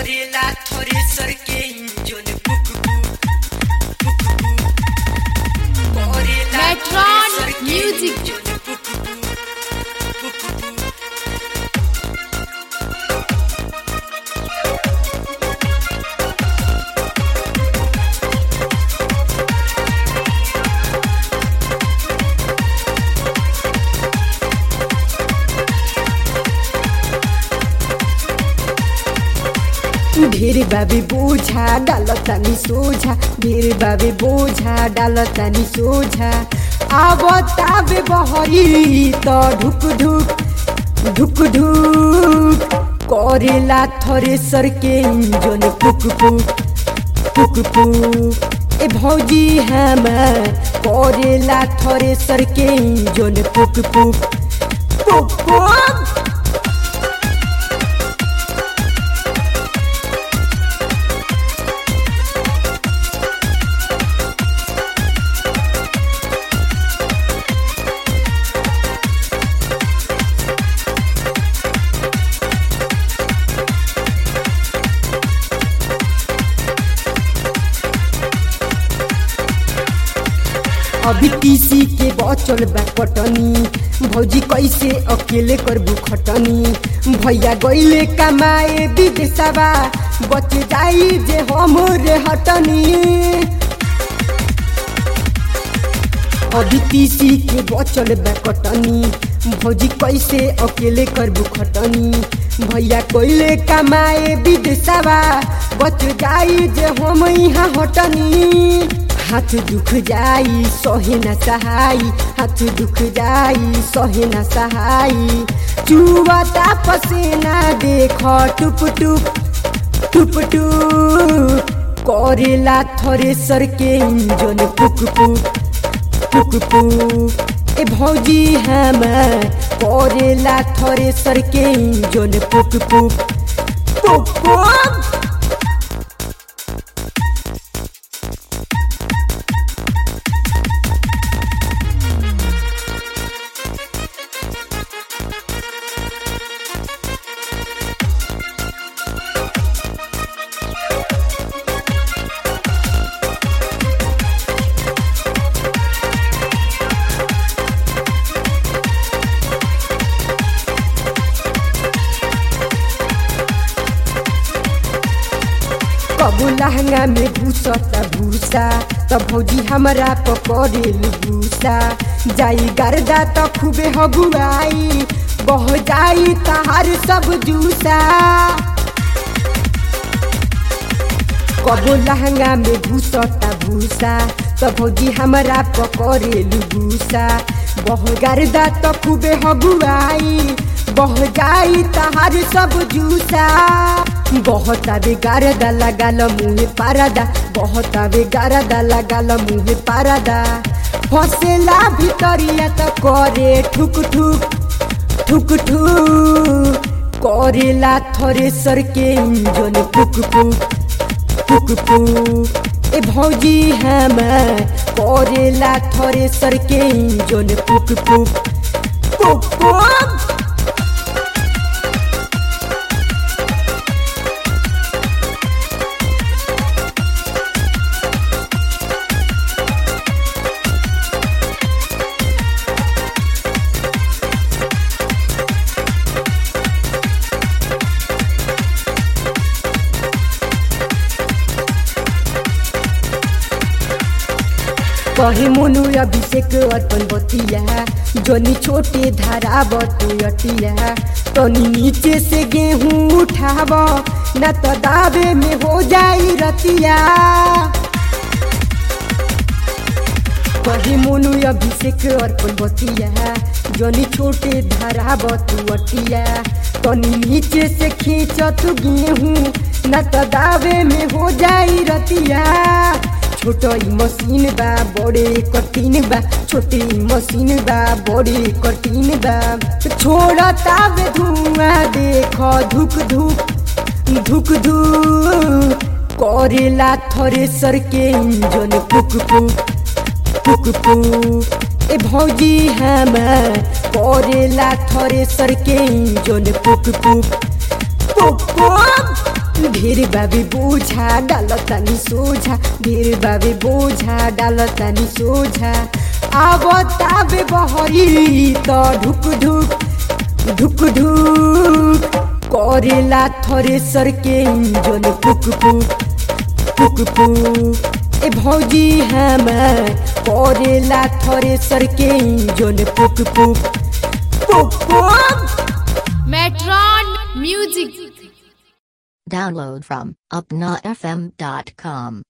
करेला थ्रेसर के इंजन पुक पुक पुक पुक करेला Metron थ्रेसर के Music. इंजन पुक पुक पुक पुक ढेर बाबे बोझा डालतानी सोझा ढेर बाबे बोझा डालतानी सोझा आवताबे बहरी त ढुक ढुक ढुक ढुक करेला थ्रेसर के इंजन पुक पुक पुक पुक ए भौजी हमार करेला थ्रेसर के इंजन पुक पुक पुक पुक अभी टीसी के बचल बा कटनी भौजी कैसे अकेले करबू खटनी भैया गईले कमाए विदेशवा बच जाई जे हमरे हटनी अभी तीसी के बचल बा कटनी भौजी कैसे अकेले करबू खटनी भैया कोइले कमाए विदेशवा बच जाई जे हम यहाँ हटनी हाथ दुख जाई सहे न सहाई हाथ दुख जाई सहे न सहाई चुवता पसेना देख टुप टुप टुप टुप करेला थ्रेसर के इंजन पुक पुक पुक पुक ए भौजी हमार करेला थ्रेसर के इंजन पुक पुक पुक पुक कबू लहंगा में घुसता भूसा त भौजी हमरा पकड़ेल भूसा जाई गर्दा त खूबे हगुआई बह जाई तहार सब जूसा कबो लहंगा में घुसता भूसा त भौजी हमरा पकड़ेल भूसा बह गर्दा त खूबे हगुआई बह जाई तहार सब जूसा बहतावे गारदा लगाल मुहे पारदा बहतावे गारदा लगाल मुहे पारदा फसेला भितरिया त करे ठुक ठुक ठुक ठुक करेला थ्रेसर के इंजन पुक पुक पुक पुक ए भौजी हमार करेला थ्रेसर के इंजन पुक पुक पुक पुक कहे मोनु अभिषेक अर्पण बतिया जनी छोटे धारा बतिया तनी नीचे से गेहूं उठाव न तो दावे में हो जाई रतिया कहे मोनु अभिषेक अर्पण बतिया जनी छोटे धारा बतिया तनी नीचे से खींचत गेहूं न तो दावे में हो जाई रतिया छोट ई मशीन बा बड़े कठिन बा छोटी मशीन बा बड़े कठिन बा छोड़ता बे धुआं देख धुक धुक धुक धुक करेला थ्रेसर के इंजन पुक पुक पुक पुक ए भौजी हमार करेला थ्रेसर के इंजन पुक पुक पुक पुक ढेर बाबे बोझा डाल तनी सोझा ढेर बाबे बोझा डाल तनी सोझा आब ताबे बहरी त ढुक ढुक ढुक ढुक करेला थरेसर के इंजन पुक पुक पुक पुक ए भौजी हमार करेला थरेसर के इंजन पुक पुक पुक पुक Metron Music. Download from upnafm.com.